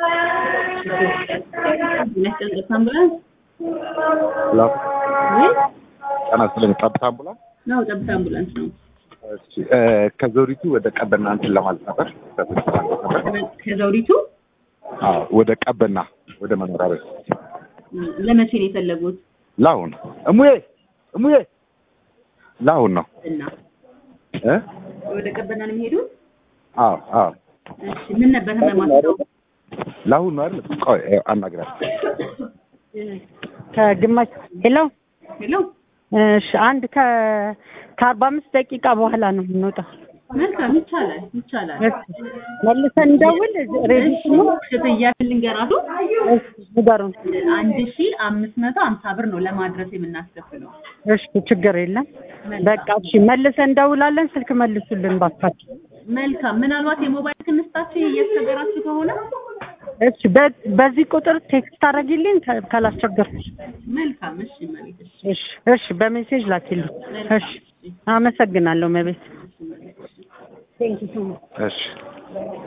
የሚያስጨንቅ አምቡላንስ ሄሎ ወይ ጤና ይስጥልኝ። ጠብታ አምቡላንስ ነው? ጠብታ አምቡላንስ ነው። እሺ፣ እ፣ ከዘውዲቱ ወደ ቀበና እንትን ለማለት ነበር ለማለት ነበር። ከዘውዲቱ አዎ፣ ወደ ቀበና ወደ መኖሪያ ቤት ለመቼ ነው የፈለጉት? ለአሁን እሙዬ እሙዬ ለአሁን ነው እና እ ወደ ቀበና ነው የሚሄዱት? አዎ አዎ እሺ ምን ነበር ህመማቸው? ለአሁን ነው አይደል? ቆይ ይኸው አናግራት። ከግማሽ ሄሎ ሄሎ እሺ አንድ ከ ከአርባ አምስት ደቂቃ በኋላ ነው የምንወጣው። መልካም ይቻላል ይቻላል። እሺ መልሰን እንደውል ሬዲ እሺ ክፍያ ልንገራቱ ንገሩን። አንድ ሺ አምስት መቶ ሀምሳ ብር ነው ለማድረስ የምናስከፍለው። እሺ ችግር የለም በቃ እሺ መልሰን እንደውላለን። ስልክ መልሱልን ባካችሁ። መልካም ምናልባት የሞባይል ክንስታችሁ እያስቸገራችሁ ከሆነ እሺ በ- በዚህ ቁጥር ቴክስት ታደርጊልኝ ከ- ካላስቸገርኩሽ። መልካም እሺ መቤት እሺ እሺ እሺ በሜሴጅ ላኪልኝ። እሺ አመሰግናለሁ መቤት። ቴንክ ዩ ሶ ማች እሺ